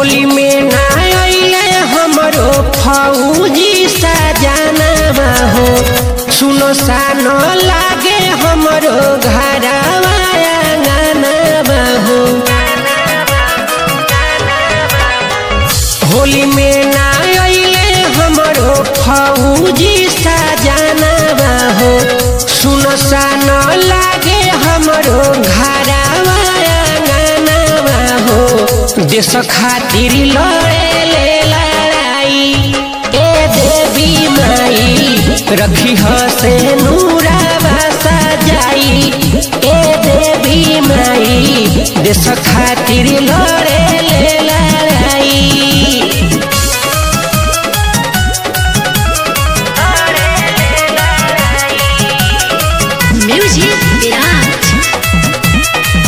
होली में ना अइले हमरो फौजी सजाना हो सुनो सानो लागे हमरो घरवा आंगनवा हो होली में ना अइले हमरो फौजी सजाना हो सुनो सानो लागे हमरो घरवा आंगनवा हो देश खातिर लड़े ले लड़ाई ए देवी माई रखी से नूरावा सजाई ए देवी माई देश खातिर लड़े ले लड़ाई Music Virat.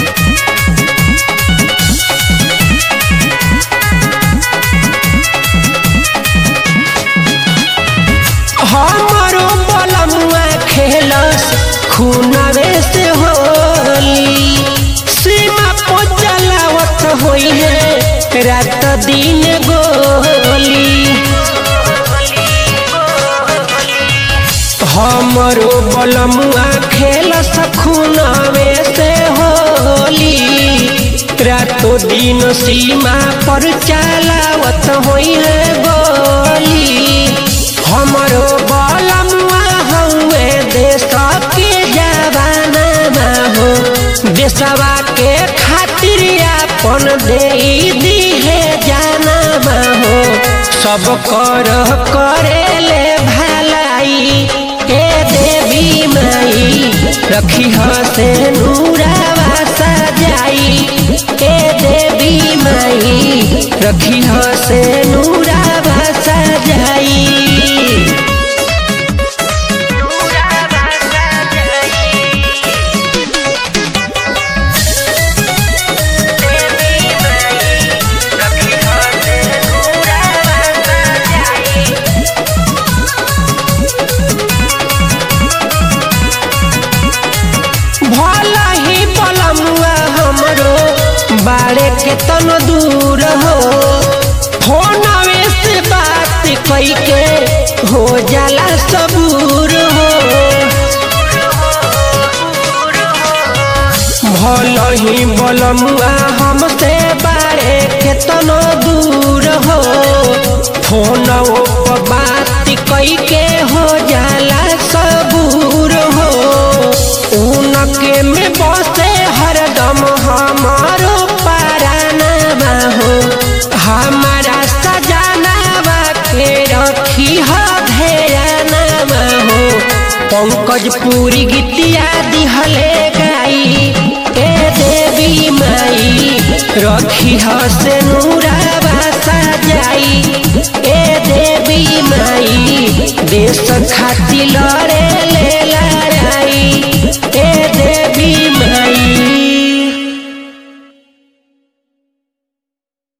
हमरो बलमुआ खेलस खूनवे से होली सीमा पर जलावत होई है रात दिन गोली हमरो बलमुआ खेलस खूनवे से होली रातो दिन सीमा पर चलावत होई है गोली हमरो बलमुआ हउए देश के जवाना हो देशवा के खातिर अपन दे दिहे जाना हो सब कर करे ले भलाई ए देवी माई रखी से नूरावा सजाई ए देवी माई रखी से नूरावा सजाई भला ही बलमुआ हमरो बाड़े के तन दूर हो फोनवे से बात कई के हो जाला सबूर हो भल ही बलमुआ हमसे बाड़े के तन दूर हो फोन पर बात कई के हो जाला सबूर हो उनके में बसे हरदम हमारो पाराना हो हमारा सजानावा के रखी ह धेराना हो पंकज पूरी गीतिया दिहले गाई ए देवी माई रखी ह से नूरावा सजाई ए देवी माई देश खातिर लड़े